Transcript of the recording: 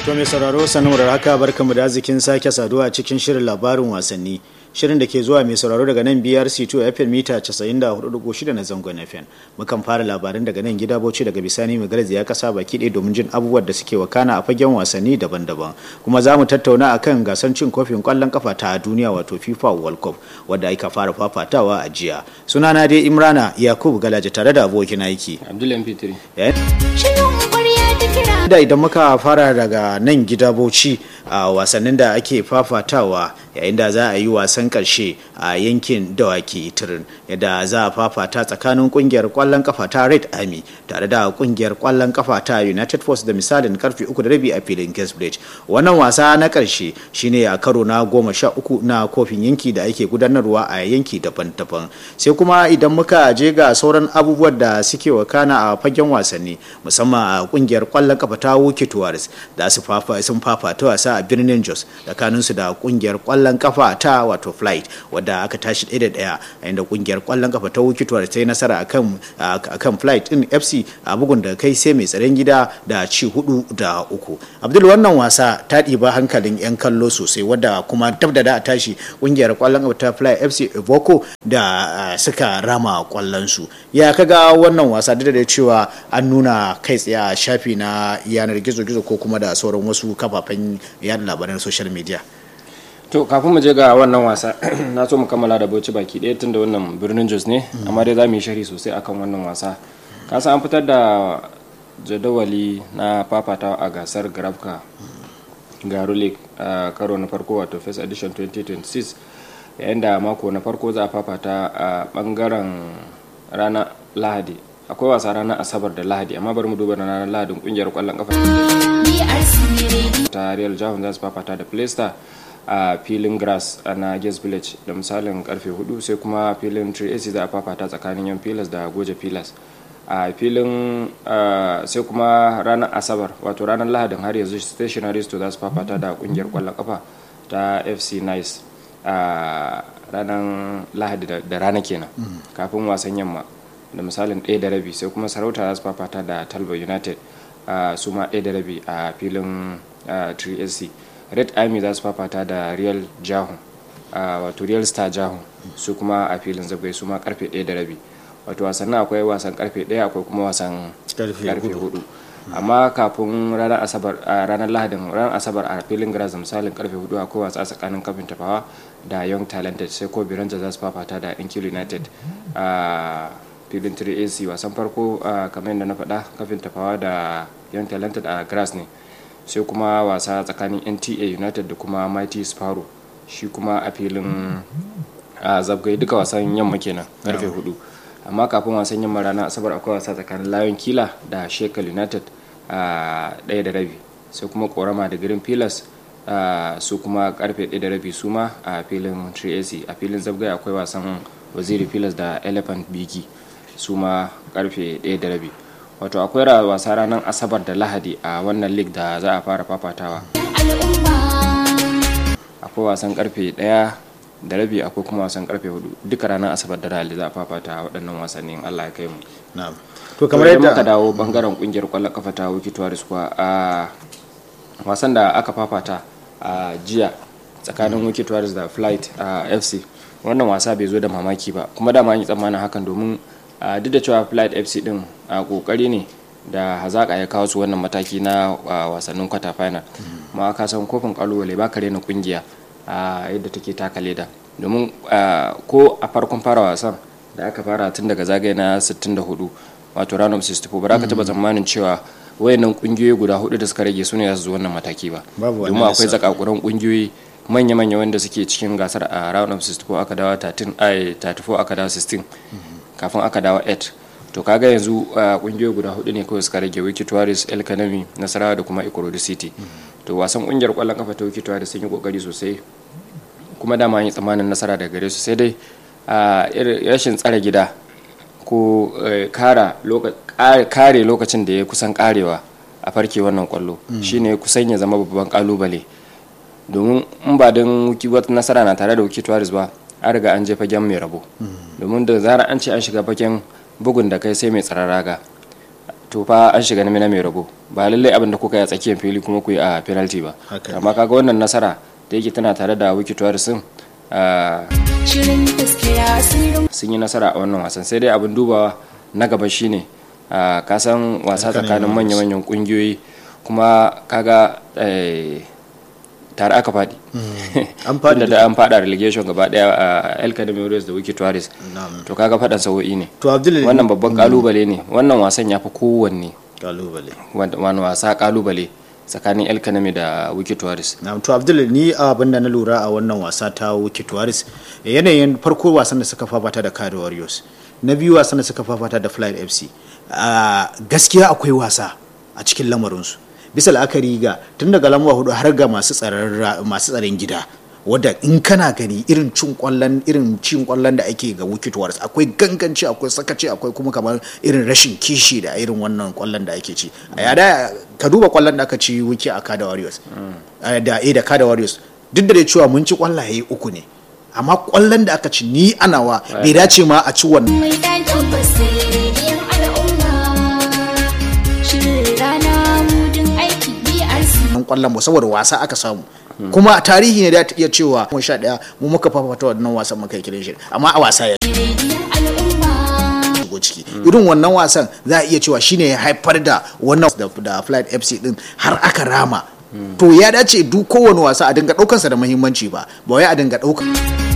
To mai sauraro sanuwar haka barkamu da arzikin sake saduwa a cikin shirin labarin wasanni. Shirin da ke zuwa mai sauraro daga nan BRC2 FM mita 94.6 na zangon FM. Mukan fara labarin daga nan gida Bauchi daga bisani mai garzi ya kasa baki ɗaya domin jin abubuwan da suke wakana a fagen wasanni daban-daban. Kuma za mu tattauna akan gasar cin kofin kwallon kafa ta duniya wato FIFA World Cup wadda aka fara fafatawa a jiya. Sunana dai Imrana Yakubu Galaje tare da abokin aiki. Abdullahi Fitri. da idan muka fara daga nan gida bauchi a wasannin da ake fafatawa yayin da za a yi wasan karshe a yankin dawaki turin yadda za a fafata tsakanin kungiyar kwallon kafa ta red army tare da kungiyar kwallon kafa ta united force da misalin karfe uku da rabi a filin gasbridge wannan wasa na karshe shine a karo na goma sha uku na kofin yanki da ake gudanarwa a yanki daban-daban sai kuma idan muka je ga sauran abubuwan da suke wakana a fagen wasanni musamman a kungiyar kwallon kafa ta wuke tuwaris da su sun fafata wasa a birnin jos tsakaninsu da kungiyar kwallon kafa ta wato flight wadda aka tashi ɗaya da ɗaya a inda kungiyar kwallon kafa ta wuke tuwaris ta yi nasara akan akan flight din fc a bugun da kai sai mai tsaron gida da ci hudu da uku abdul wannan wasa ta ɗiba hankalin yan kallo sosai wadda kuma dab da da a tashi kungiyar kwallon kafa ta flight fc evoko da suka rama kwallon su ya kaga wannan wasa duk da cewa an nuna kai tsaye a shafi na yanar gizo-gizo ko kuma da sauran wasu kafafen yada labaran social media to kafin mu je ga wannan wasa na so mu kammala da bauchi baki ɗaya tun da wannan birnin jos ne amma dai za mu yi shari sosai akan wannan wasa kasa an fitar da jadawali na fafatawa a gasar grafka garu league a karo na farko wato first edition 2026 yayin da mako na farko za a fafata a bangaren ranar lahadi akwai wasa ranar asabar da lahadi amma bari mu duba na ranar lahadin kungiyar kwallon kafa ta real jahun za su fafata da playstar a filin grass na guest village da misalin karfe 4 sai kuma filin 3ac za a fafata tsakanin yan pilas da goje pilas a filin sai kuma ranar asabar wato ranar lahadin har yanzu stationary store za su fafata da kungiyar kwallon kafa ta fc nice a ranar lahadi da rana kenan kafin wasan yamma da misalin ɗaya da rabi sai kuma sarauta za su fafata da talba united su ma ɗaya da rabi a filin 3sc red army za su fafata da real jahun wato real star jahun su kuma a filin zabai su ma karfe ɗaya da rabi wato wasannin akwai wasan karfe ɗaya akwai kuma wasan karfe hudu amma kafin ranar asabar ranar lahadin ranar asabar a filin grass da misalin karfe hudu akwai wasa tsakanin kafin tafawa da young talented sai ko biranta za su fafata da inkil united filin 3ac wasan farko kamar yadda na faɗa kafin tafawa da young talented a grass ne sai kuma wasa tsakanin nta united da kuma mighty sparrow shi kuma a filin zabgai duka wasan yamma kenan karfe hudu amma kafin wasan yamma ranar asabar akwai wasa tsakanin lion kila da shekel united a ɗaya da rabi sai kuma korama da green pillars su kuma karfe ɗaya da rabi su ma a filin 3ac a filin zabgai akwai wasan waziri pillars da elephant biki su ma karfe 1 da rabi wato akwai wasa ranar asabar da lahadi a wannan league da za a fara fafatawa akwai wasan karfe 1 da rabi akwai kuma wasan karfe 4 duka ranar asabar da lahadi za a fafata waɗannan wasannin allah ya kai mu to kamar yadda muka dawo bangaren kungiyar kwallon kafa ta wiki tuwaris kuwa a wasan da aka fafata a jiya tsakanin wiki tuwaris da flight a fc wannan wasa bai zo da mamaki ba kuma dama an yi tsammanin hakan domin duk da cewa flight fc din a kokari ne da hazaka ya kawo su wannan mataki na wasannin kwata final ma ka san kofin kalubale ba ka rena kungiya a yadda take taka leda domin ko a farkon fara wasan da aka fara tun daga zagaye na 64 wato round of 64 ba za ka taba tsammanin cewa wayannan kungiyoyi guda hudu da suka rage su ne za su zo wannan mataki ba domin akwai zakakuran kungiyoyi manya-manya wanda suke cikin gasar a round of 64 aka dawo 34 aka dawo 16 kafin aka dawo 8 to kaga yanzu kungiyoyi guda hudu ne kawai suka rage wiki tuwaris el kanami nasarawa da kuma ikorodu city to wasan kungiyar kwallon kafa ta wiki tuwaris sun yi kokari sosai kuma dama yi tsamanin nasara daga gare su sai dai rashin tsare gida ko kare lokacin da ya kusan karewa a farke wannan kwallo shine kusan ya zama babban kalubale domin in ba don wata nasara na tare da wiki tuwaris ba an riga an je fagen mai rabo domin da zara an ce an shiga fagen bugun da kai sai mai tsararraga to fa an shiga na mai rago ba lallai abin da kuka yi a tsakiyar fili kuma ku yi a penalty ba Haka ne. amma kaga wannan nasara da yake tana tare da wiki sun Shirin gaskiya sirrin sun yi nasara a wannan wasan sai dai abin dubawa na gaba shine ah, ka san wasa Tsakanin tsakanin manya-manyan kungiyoyi kuma kaga eh, tare aka faɗi An faɗi Tunda da an faɗa relegation gaba daya a el academy warriors da wiki tuwaris Na'am. to kaga faɗan sa'o'i ne to abdul wannan babban kalubale ne wannan wasan ya fi kowanne kalubale wanda- wani wasa kalubale tsakanin el academy da wiki tuwaris na to abdul ni abin da na lura a wannan wasa ta wiki tuwaris yanayin farko wasan da suka fafata da kado warriors na biyu wasan da suka fafata da flying fc a gaskiya akwai wasa a cikin lamarinsu bisa la'akari ga tun daga lamba hudu har ga masu tsaron ra- masu tsaron gida wadda in kana gani irin cin kwallon irin cin kwallon da ake ga wicket warriors akwai ganganci akwai sakaci akwai kuma kamar irin rashin kishi da irin wannan kwallon da ake ci a yada ka duba kwallon da aka ci wiki a kada warriors Eh, da eh da kada warriors duk da dai cewa mun ci kwallaye uku ne amma kwallon da aka ci ni anawa bai dace ma a ci wannan mai ɗakin basiriyar al'umma. Shirin rana mudin aiki BRC. kwallon ba saboda wasa aka samu kuma a tarihi ne da ta iya cewa mun sha daya mu muka fafata wannan wasan muka yi kiran shi amma a wasa ya Rediyon al'umma. shigo ciki irin wannan wasan za a iya cewa shine ya haifar da wannan da, da flight fc din har aka rama to ya dace duk kowane wasa a dinga daukansa da muhimmanci ba ba wai a dinga daukan